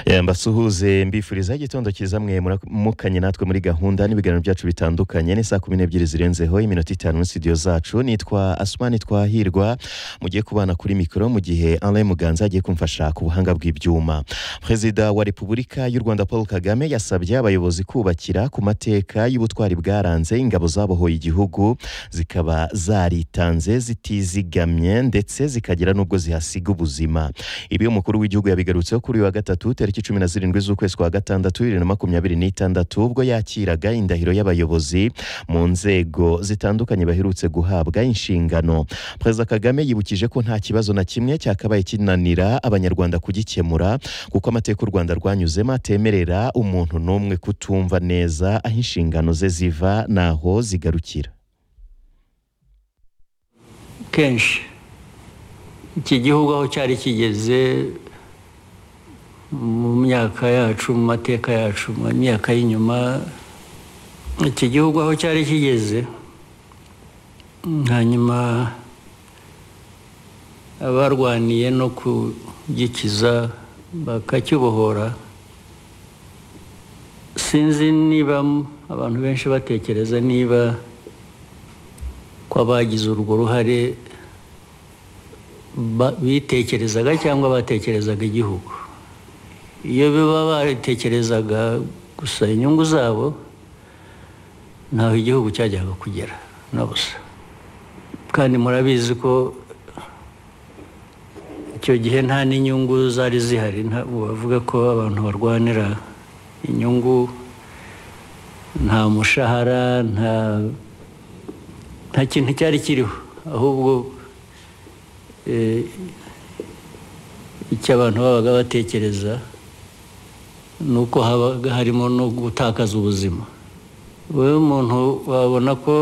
Eh, mbasuhuze mbifurizaho igitondo cyiza mwe muramukanye natwe muri gahunda n'ibiganiro byacu bitandukanye ni saa kumi n'ebyiri zirenzeho iminota itanu muri studio zacu nitwa asumani twahirwa mugiye kubana kuri mikoro mu gihe alain muganza agiye kumfasha ku buhanga bw'ibyuma perezida wa repubulika y'u rwanda paul kagame yasabye abayobozi kubakira ku mateka y'ubutwari bwaranze ingabo zabohoye igihugu zikaba zaritanze zitizigamye ndetse zikagira n'ubwo zihasiga ubuzima ibi umukuru w'igihugu yabigarutseho kuri uyu wa gatatu tariki cumi na zirindwi z'ukwezi kwa gatandatu bibiri na makumyabiri n'itandatu ubwo yakiraga indahiro y'abayobozi mu nzego zitandukanye baherutse guhabwa inshingano perezida kagame yibukije ko nta kibazo na kimwe cyakabaye kinanira abanyarwanda kugikemura kuko amateka u rwanda rwanyuzemo atemerera umuntu n'umwe kutumva neza aho inshingano ze ziva n'aho zigarukira kenshi iki gihugu aho cyari kigeze mu myaka yacu mu mateka yacu mu myaka y'inyuma iki gihugu aho cyari kigeze hanyuma abarwaniye no kugikiza bakacyubohora sinzi niba abantu benshi batekereza niba ko abagize urwo ruhare bitekerezaga cyangwa batekerezaga igihugu iyo biba batekerezaga gusa inyungu zabo ntaho igihugu cyajyaga kugera na busa kandi murabizi ko icyo gihe nta n'inyungu zari zihari bavuga ko abantu barwanira inyungu nta mushahara nta kintu cyari kiriho ahubwo icyo abantu babaga batekereza ni uko habaga harimo no gutakaza ubuzima wowe umuntu wabona ko